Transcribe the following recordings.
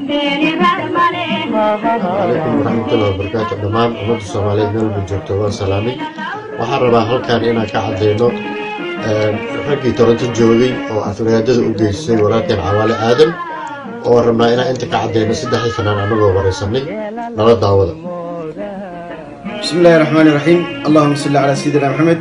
calaykum waraxmatullahi wabarakaatu dhammaan ummadda soomaaliyeed meel ba joogto waan salaamay waxaan rabaa halkan inaan ka cadeyno raggii toronto joogay oo afraadada u geystay walaalkeen cawaale aadan oo rabnaa inaan inta ka cadeyno saddexdii fanaan anagoo waraysanay nala daawada بسم الله الرحمن الرحيم اللهم صل على سيدنا محمد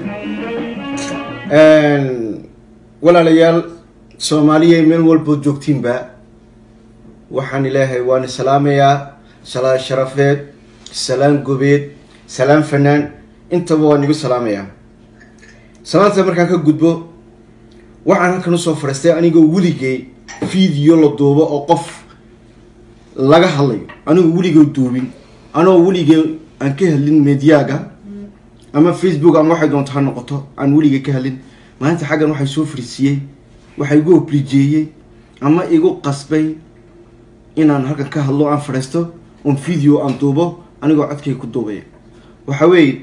walaalayaal soomaaliya meel walbood joogtiinba waxaan ilaahay waana salaamayaa salaan sharafeed salaan gobeed salaan fanaan intaba waan igu salaamayaa salaanta markaan ka gudbo waxaan halkan usoo fadhiistay anigoo weligay video la duubo oo qof laga hadlayo anigoo weligay duubin anoo weligay aan ka hadlin mediaga ama facebook ama waxay doonto ha noqoto aan weligay ka hadlin maalinta xaggan waxay soo fariisiiyey waxa igu oblijeeyey ama igu qasbay inaan halkan ka hadlo aan fadhiisto oon video aan duubo anigoo codkay ku duubaya waxa weeye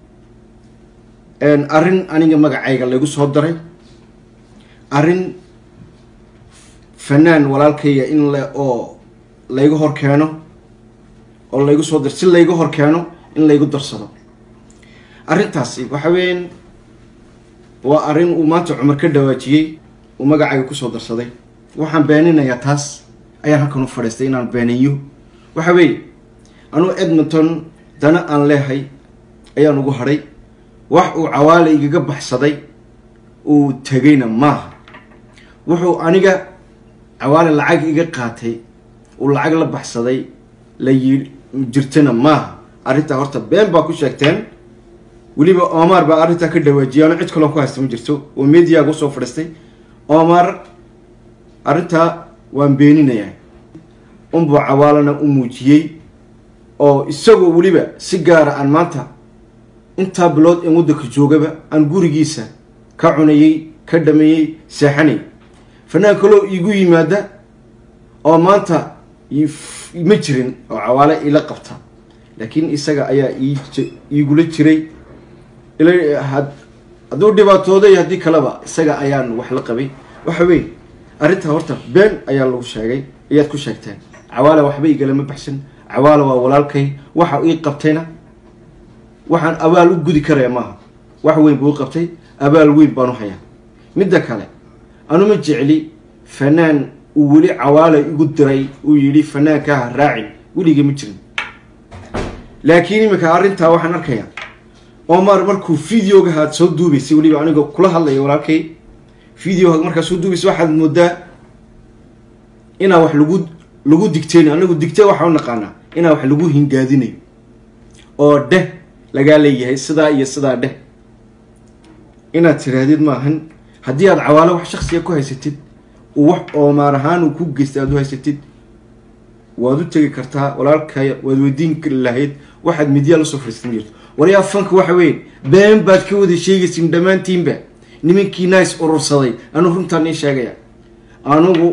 arrin aniga magacayga laygu soo daray arrin fanaan walaalkayga in le oo layga hor keeno oo laygu soo dar si layga hor keeno in laygu darsado arrintaasi waxa weeyaan waa arrin uu maanta cumar ka dhawaajiyey uu magacayga kusoo darsaday waxaan beeninayaa taas ayaan halkan u fadhiistay inaan beeniyo waxa weeye anuu edmonton dana aan leehay ayaan ugu hadhay wax uu cawaale igaga baxsaday uu tegayna maaha wuxuu aniga cawaale lacag iga qaatay uu lacag la baxsaday la yi jirtana maaha arrintaa horta been baa ku sheegteen weliba omar baa arrintaa ka dhawaajiyay ano cid kaloo ku haysta ma jirto oo mediaga usoo fadhiistay omar arrintaa waan beeninayaa unbuu cawaalana u muujiyey oo isagoo weliba si gaara aan maanta intaa bilood in waddanka joogaba aan gurigiisa ka cunayey ka dhameeyey seexanay fanaan kaloo iigu yimaada oo maanta ma jirin oo cawaale ila qabta laakiin isaga ayaa iigula jiray hadduu dhibaatooday haddii kaleba isaga ayaan wax la qabay waxa weye arrintaa horta been ayaa lagu sheegay ayaad ku sheegteen cawaale waxba igalama baxsan cawaale waa walaalkay waxa ii qabtayna waxaan abaal u gudi karaya maaha wax weyn buu u qabtay abaal weyn baan u hayaa midda kale anuma jecli fanaan uu weli cawaale igu diray uu yidhi fanaankaha raacin weligay ma jirin laakiin iminka arrintaa waxaan arkayaa omar markuu videoga aad soo duubaysay weliba anigoo kula hadlaya walaalkay videoga markaa soo duubaysay waxaad moodaa inaa wax lagu lagu digteynayo anagu digte waxaa u naqaanaa inaa wax lagu hingaadinayo oo dheh lagaa leeyahay sidaa iyo sidaa dheh inaad tirahdid maahan haddii aad cawaalo wax shaksiga ku haysatid wax oomaar ahaan uu ku geystay aad u haysatid waad u tegi kartaa walaalkaya waad weydiin lahayd waxaad midyaa lasoo fadhiistan jirto waryaa fanka waxa weeye been baad ka wada sheegaysin dhammaantiinba nimankii nice urursaday anuu runtaan ii sheegaya anugu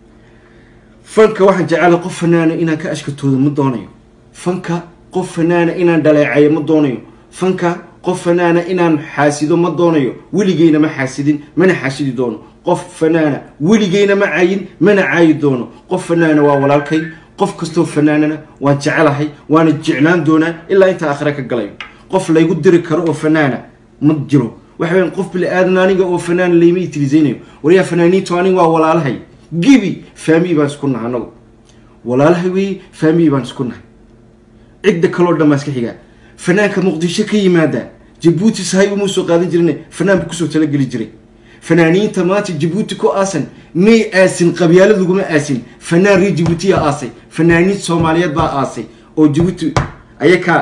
fanka waxaan jecela qof fanaana inaan ka ashkatoodo ma doonayo fanka qof fanaana inaan dhaleecayo ma doonayo fanka qof fanaana inaan xaasido ma doonayo weligeyna ma xaasidin mana xaasidi doono qof fanaana weligeyna ma caayin mana caayi doono qof fanaana waa walaalkay qof kastoo fanaanana waan jecelahay waana jeclaan doonaa ilaa intaa aakhira ka galayo qof laygu diri karo oo fanaana ma jiro waxa weyan qof bili aadan aniga oo fanaana layma itilisaynayo waryaa fanaaniintu aniga waa walaalahay gibi faamiyi baan isku nahay anagu walaalahay wey faamiyi baan isku nahay cidda kaloo dhan baan iska xigaa fanaanka muqdisho ka yimaada jabuuti sahay umuu soo qaadan jirin fanaan buu kusoo talageli jiray fanaaniinta maanta jabuuti ku aasan may aasin qabyaalad laguma aasin fanaan reer jabuutiya aasay fanaaniin soomaaliyeed baa aasay oo jabuuti ayakaa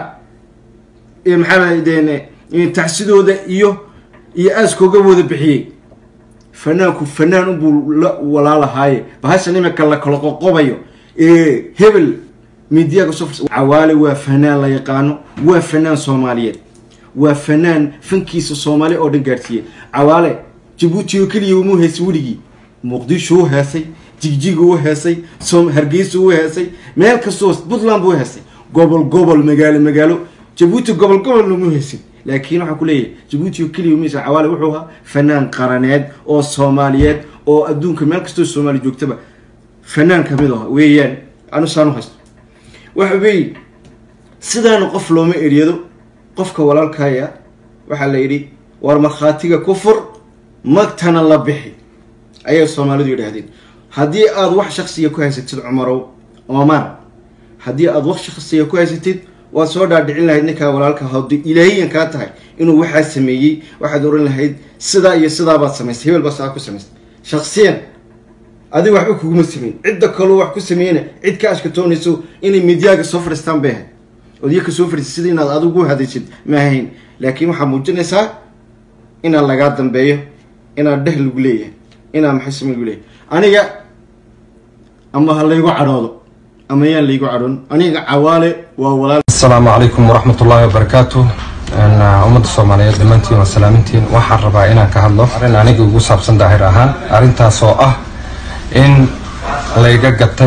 maxaa deen taxsidooda iyo iyo aaskooga wada bixiyey fanaanku fanaan unbuu la walaalahaaye bahashan imika la kala qoqobayo hebel midiyaga soo cawaale waa fanaan la yaqaano waa fanaan soomaaliyeed waa fanaan fankiisa soomaaliya oo dhan gaadhsiiyey cawaale jabuuti oo keliya umuu heesay weligii muqdisho u heesay jigjiga u heesay hargeysa u heesay meel kastoo puntland buu heesay gobol gobol magaalo magaalo jabuuti gobol gobol lamu heesin laakiin waxaan ku leeyahay jabuuti oo keliya umuu heesay cawaale wuxuu ahaa fanaan qaraneed oo soomaaliyeed oo adduunka meel kastoo soomaaliya joogtaba fanaan kamid ah weeyaan anu saan u haysto waxa weeye sidaana qof looma eryado qofka walaalkaya waxaa la yidhi war markhaatiga ku fur magtana la bixi ayay soomaalidu yidhaahdeen haddii aada wax shaksiga ku haysatid cumarow omar haddii aada wax shaksiga ku haysatid waad soo dhaadhicin lahayd ninkaa walaalka hadi ilaahiyan kaa tahay inuu waxaa sameeyey waxaad oran lahayd sidaa iyo sidaabaad samaystay hebel baa saa ku samaystay shaksiyan adiga waxba kuguma sameyn cidda kaloo wax ku sameeyena cid ka ashkatoonayso inay midyaaga soo fadhiistaan bay ahayd odyaka soo fadhiistay sida inaad adigu hadaysid ma ahayn laakiin waxaa muujinaysaa inaan lagaa dambeeyo inaan dheh lagu leeyahay inaan maxay same lagu leeyahay aniga ama ha laygu cadhoodo ama yaan laygu cadhoon aniga cawaale waa walaal asalaamu calaykum waraxmat ullaahi wabarakaatu ummadda soomaaliyeed dhammaantiin waa salaamintiin waxaan rabaa inaan ka hadlo arrin aniga ugu saabsan daahir ahaan arrintaas oo ah in layga gatay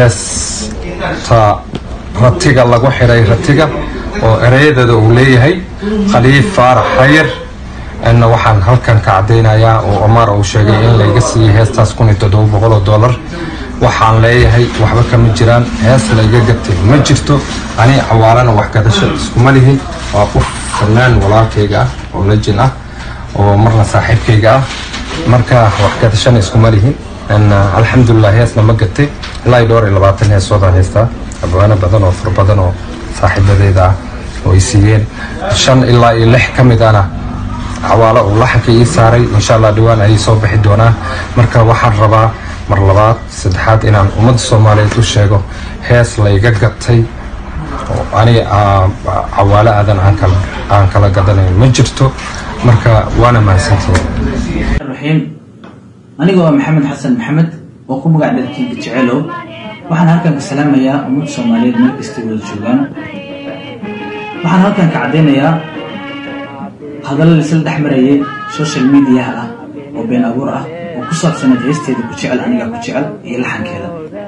heesta ratiga lagu xiray ratiga oo ereyadeeda uu leeyahay khaliif faarax xayir waxaan halkan ka caddaynayaa oo omar uu sheegay in layga siiyey heestaas kun iyo toddoba boqol oo dollar waxaan leeyahay waxba kama jiraan hees layga gatay ma jirto ani cawaalana wax gadasho iskuma lihin waa qof fanaan walaalkayga ah oo lajin ah oo marna saaxiibkayga ah marka wax gadashana iskuma lihin alxamdulilah heesna ma gatay ilaa iyo dhowr iyo labaatan heesoodaan haystaa abwaano badan oo fur badan oo saaxiibadeeda ah oo ay siiyeen shan ilaa iyo lix ka mid ana cawaalo uu laxanka ii saaray insha allah dhawaan ayay soo bixi doonaa marka waxaan rabaa mar labaad saddexaad inaan ummadda soomaaliyeed u sheego hees layga gatay oo ani cawaalo aadan aan kala gadanayn ma jirto marka waana mahadsantihiin aniga waa maxamed xasan maxamed oo ku magac dharkiinka jecelow waxaan halkan ka salaamayaa ummadda soomaaliyeed meel kastay wada joogaan waxaan halkan ka caddaynayaa hadallo laisla dhex marayay social mediaha ah oo been abuur ah oo ku saabsanayd heesteeda ku jecel anigaa ku jecel iyo laxankeeda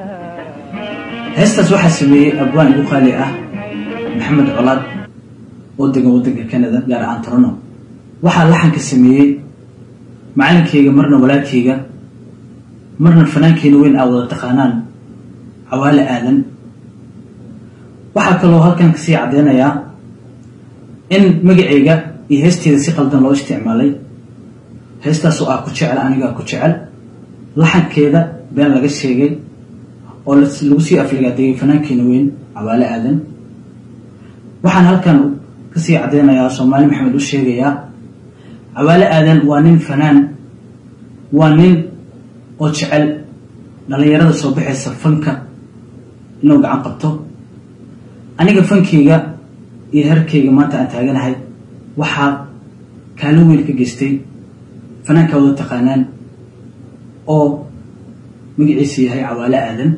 heestaas waxaa sameeyey abwaan igu qaali ah maxamed colaad oo degan waddanka canada gaar ahaan torono waxaa laxanka sameeyey macalinkayga marna walaalkayga marna fanaankeena weyn aa wada taqaanaan cawaale aadan waxaa kaloo halkan kasii caddeynayaa in magacayga iyo heesteeda si qaldan loo isticmaalay heestaasoo ah ku jecel anigaa ku jecel laxankeeda been laga sheegay oo lagu sii afligaadeeyay fanaankeena weyn cawaale aadan waxaan halkan kasii caddeynayaa soomaali maxamed u sheegayaa cawaale aadan waa nin fanaan waa nin oo jecel dhallinyarada soo baxaysa fanka inuu gacan qabto aniga fankeyga iyo herkeyga maanta aan taaganahay waxaa kaalin weyn ka geystay fanaanka wada taqaanaan oo magaciisa yahay cawaale aadan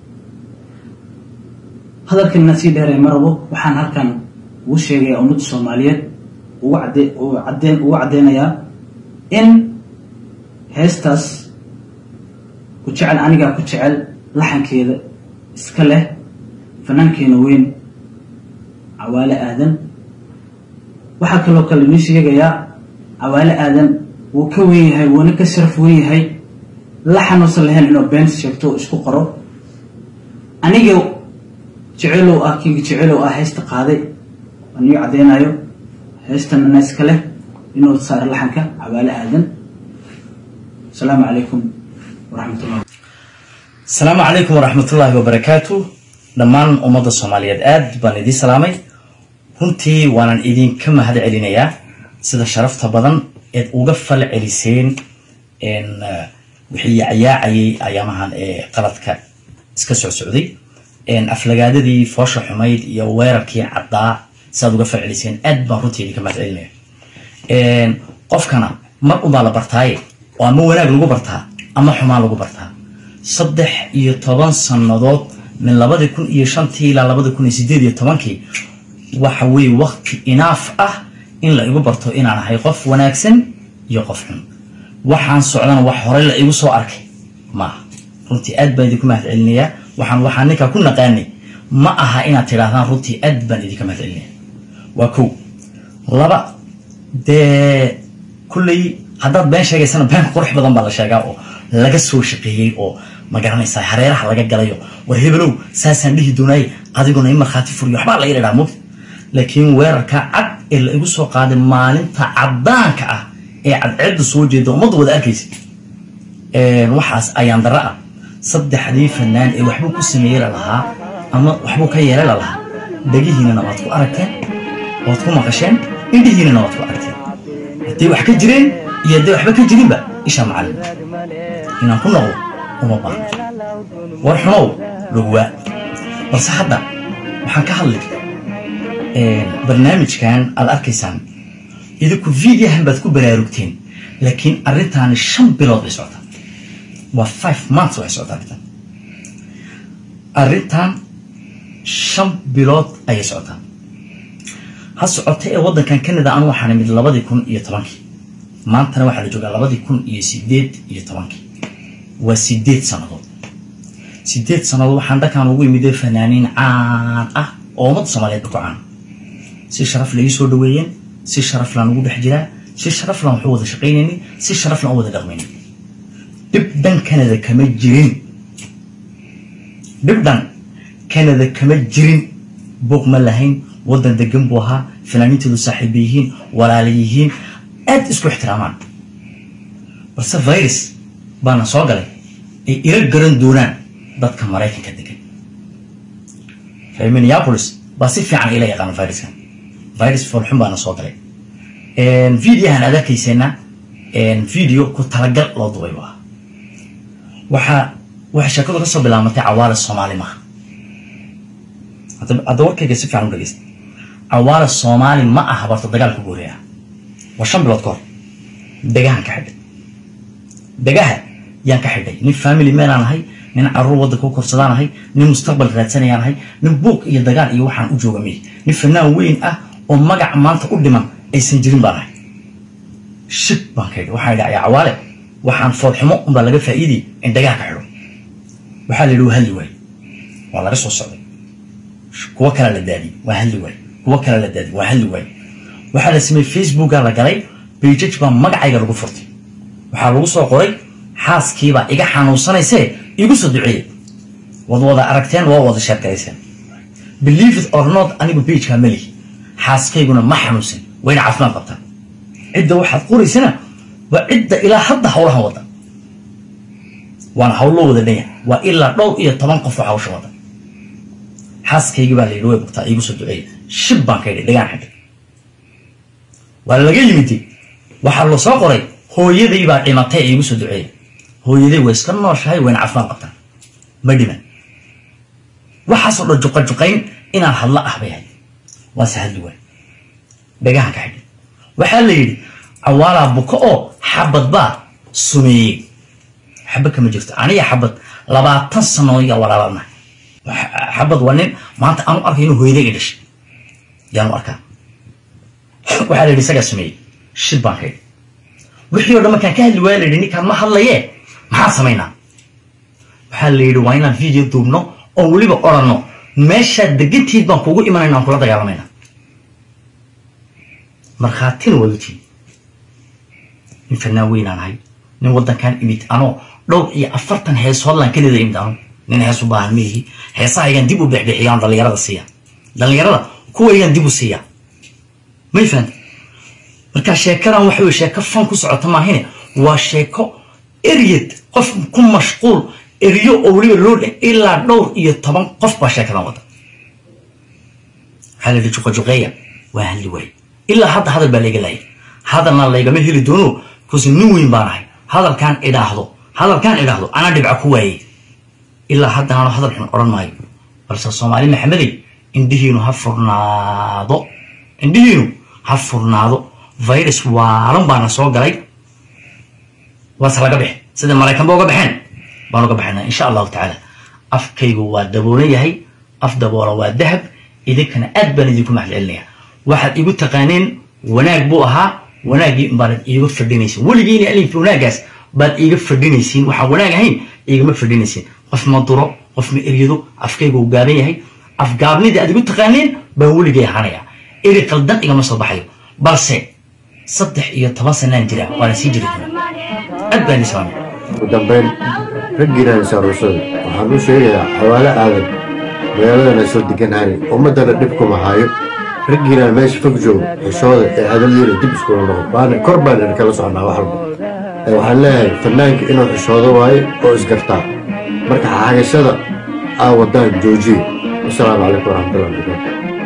hadalkanina sii dheeray marabo waxaan halkan ugu sheegayaa ummadda soomaaliyeed ugu caddeynayaa in heestaas ku jecel anigaa ku jecel laxankeeda iska leh fanaankeena weyn cawaale aadan waxaa kaloo kale inii sheegayaa cawaale aadan wuu ka wen yahay wuuna ka sharaf wen yahay laxanuusan lahayn inuu been sheegto oo isku qoro aniga jecelow ah kinga jecelow ah heesta qaaday aan ii caddeynayo heestan ana iska leh inuu saaro laxanka cawaale aadan asalaamu calaykum waraxmatullah asalaamu calaykum waraxmatullaahi wabarakaatu dhammaan ummadda soomaaliyeed aad baan idiin salaamay runtii waanan idinka mahad celinayaa sida sharafta badan eed uga fal celiseen wixii yacayaacayay ayaamahan ee qaladka iska soo socday aflagaadadii foosha xumayd iyo weerarkii caddaa siaad uga fal celiseen aad baan runtii idinka mahad celinaya qofkana mar unbaa la bartaaye oo ama wanaag lagu bartaa ama xumaan lagu bartaa saddex iyo toban sannadood min labadii kun iyo shantii ilaa labadii kun iyo sideed iyo tobankii waxa weeye wakti inaaf ah in la igu barto inaan ahay qof wanaagsan iyo qof xun waxaan socdana wax horey la igu soo arkay maaha runtii aad baan idinku mahad celinayaa waxaan waxaan ninkaa ku naqaanay ma aha inaad tidhaahdaan runtii aad baan idinka mahad celinaya waa kow laba dee kulley haddaad been sheegaysana been qurux badan baa la sheegaa oo laga soo shaqeeyey oo ma garanaysaa hareeraha laga galayo war hebelow saasaan dhihi doonaaye adiguna in markhaati furiyo waxbaa laga dhadhaa mugta laakiin weerarka cad ee la igu soo qaaday maalinta caddaanka ah ee cadceedda soo jeeda ummadda wada arkaysa waxaas ayaan dara ah saddexdii fanaan ee waxbuu ku sameeyey lalahaa ama waxbuu ka yeelay lalahaa dhegihiinana waad ku aragteen waad ku maqasheen indhihiinana waad ku aragteen hadday wax ka jireen iyo hadday waxba ka jirinba isha macallin inaan ku noqdo uma baahno war xumow logwaa balse hadda waxaan ka hadlay barnaamijkan aad arkaysaan idinku videohan baad ku baraarugteen laakiin arrintaani shan bilood bay socotaa waa five months waxay socotaa arrintan arrintan shan bilood ayay socotaa ha socota ee waddankan canada anu waxaan imid labadii kun iyo tobankii maantana waxaa la joogaa labadii kun iyo sideed iyo tobankii waa sideed sannadood sideed sannadood waxaan dhankan ugu imidee fanaaniin caan ah oo ummadda soomaaliyeed ba ku caan si sharaf la ii soo dhaweeyeen si sharaf laan ugu dhex jiraa si sharaf laan waxu wada shaqaynayni si sharaf laan u wada dhaqmayni dhib dhan canada kama jirin dhib dhan canada kama jirin buuq ma lahayn waddan degan buu ahaa fanaaniintoodu saaxiiba yihiin walaala yihiin aad isku ixtiraamaan balse virus baana soo galay ay ila garan doonaan dadka maraykanka degan reer minneapolis baa si fiican ila yaqaana viruskan virus foolxun baana soo galay videohan aad arkayseena video ku talagal loo dubay bu ah waxaa waxay sheekadu kasoo bilaamatay cawaale soomaali maha hadda warkayga si fiican u dhegeysta cawaale soomaali ma aha barta dagaalka ugu horeeya waa shan bilood ka hor degahan ka xidhay degaha yaan ka xidhay nin family manaan ahay nin caruur waddanka u korsadaan ahay nin mustaqbal raadsanayaan ahay nin buuq iyo dagaal iyo waxaan u jooga miy nin fanaan weyn ah oo magac maanta u dhiman aysan jirin baan ahay shib baan ka yidhi waxaan yidhi ayaa cawaale waxaan foolxumo unbaa laga faa'iidiyay in dagaha ka xidho waxaa la yidhi waa hadli waay waa laga soo socday kuwo kale la daadiyey waa hadli waay kuwo kale la daadiyey waa hadli waay waxaa la sameeyey facebooka la galay bejaj baa magacayga lagu furtay waxaa lagu soo qoray xaaskiibaa iga xanuunsanaysee igu soo duceeyey wad wada aragteen waa wada sheergarayseen believe it or not anigu bejkaa melihi xaaskayguna ma xanuunsan wayna caafimaad qabtaan cidda waxaad qoraysana waa cidda ilaa hadda hawlahan wada waana hawlo wada dhanya waa ilaa dhowr iyo toban qof oo hawsha wada xaaskaygii baa la yidhi way bugtaa iigu soo duceeyey shib baan ka yidhi dhagaan xidhay waa laga yimidi waxaa la soo qoray hooyaday baa dhimatay ee iigu soo duceeyey hooyaday way iska nooshahay wayna caafimaad qabtaan ma dhiman waxaasoo dhan juqajuqayn inaan hadlo ah bay ahayd waase hadli waay dhagahan ka xidhay waxaa la yidhi cawaalaa buko oo xabad baa sumeeyey xabad kama jirto aniga xabad labaatan sano yaa walaalana xabad waa nin maanta aanu arkay inuu hooyaday i dhashay yaanu arkaa waxaa la yidhi isagaa sumeeyey shib baan ka yidhi wixii o dhan markaan ka hadli waaya la yidhi ninkaan ma hadlaye maxaan samaynaa waxaa la yidhi waa inaan video duubno oo weliba odhanno meeshaad degantiid baan kugu imanayna aan kula dagaalamayna markhaatina waad utiin nin fanaan weynaan ahay nin waddankan imid anoo dhowr iyo afartan heesoodlaan kelida imid ano nin hees u baahan maihi heesahaygaan dib u bexbixiya aan dhallinyarada siiya dhallinyarada kuwaygaan dib u siiya may fahanta marka sheekadan waxa weye sheeko fan ku socota maahine waa sheeko eryad qof ku mashquul eryo oo weliba loo dhe ilaa dhowr iyo toban qof baa sheekadan wada waxaa la yidhi juqajuqeeya waa hadli waay ilaa hadda hadal baa layga laayay hadalna laygama heli doono bcause nin weyn baan ahay hadalkaan idhaahdo hadalkaan idhaahdo anaa dhibca ku waayey ilaa hadda ano hadal xun odhan maayo balse soomaali maxamedey indhihiinu ha furnaado indhihiinu ha furnaado virus waalan baana soo galay waase laga bixi sida maraykanba uga baxeen baan uga baxayna insha allahu tacaala afkaygu waa daboolan yahay af daboola waa dahab idinkana aad baan idinku mahad celinaya waxaad igu taqaaneen wanaag buu ahaa wanaaggii baanad iiga fadhinaysin weligiina alinka wanaaggaas baad iiga fadhinaysiin waxaan wanaag ahayn igama fadhinaysiin qof ma duro qof ma eryado afkaygu uu gaaban yahay afgaabnidii aad igu taqaaneen baan weligay ahaanaya eri qaldan igama soo baxayo balse saddex iyo toban sanaan jira waana sii jiri doona aad baan islaamay ugu dambeyn raggiinaan isaaruursada waxaan u sheegayaa xawaale aadan magaaladana soo deganahani ummaddana dhib kuma hayo raggiinaan meesha fog joogo xishooda ee hadaldiina dib iskula noqon waana kor baan idin kala socnaa wax walba Ee, waxaan leeyahay fanaanka inuu xishoodo waayo oo isgartaa marka xagashada aa wadaan joojiye wasalaamu calaykum waraxmatullahi wabarakatu